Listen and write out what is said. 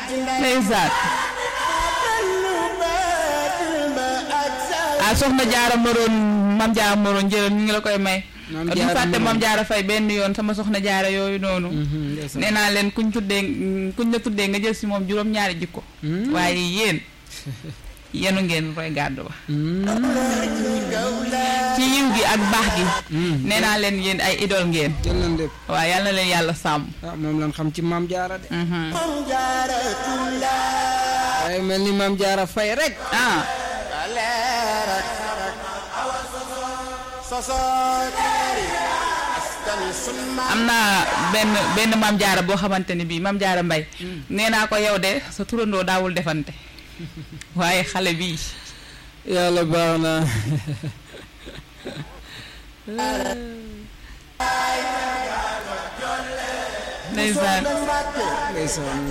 ndeysaan ah soxna jaara moroon mam jaara moroon njërëm ñu ngi la koy may Maam du Jaara fàtte Moroon. mam jaara fay benn yoon sama soxna jaara yooyu noonu nee naa leen kuñ tuddee kuñ la tuddee nga jël si moom juróom-ñaari jikko waaye yéen yenu ngeen roy gàddu ba ci yiw gi ak baax gi nee naa leen yéen ay idol ngeen jël nañ lépp waaw yàlla na leen yàlla sàmm ah moom lan xam ci maam jaara de Mhm. waaye mel ni maam jaara fay rek ah am naa benn benn maam jaara boo xamante ni bii maam jaara mbay nee naa ko yow de sa turandoo daawul defante waaye xale bii yàlla baax na ndeysaan ndeysaan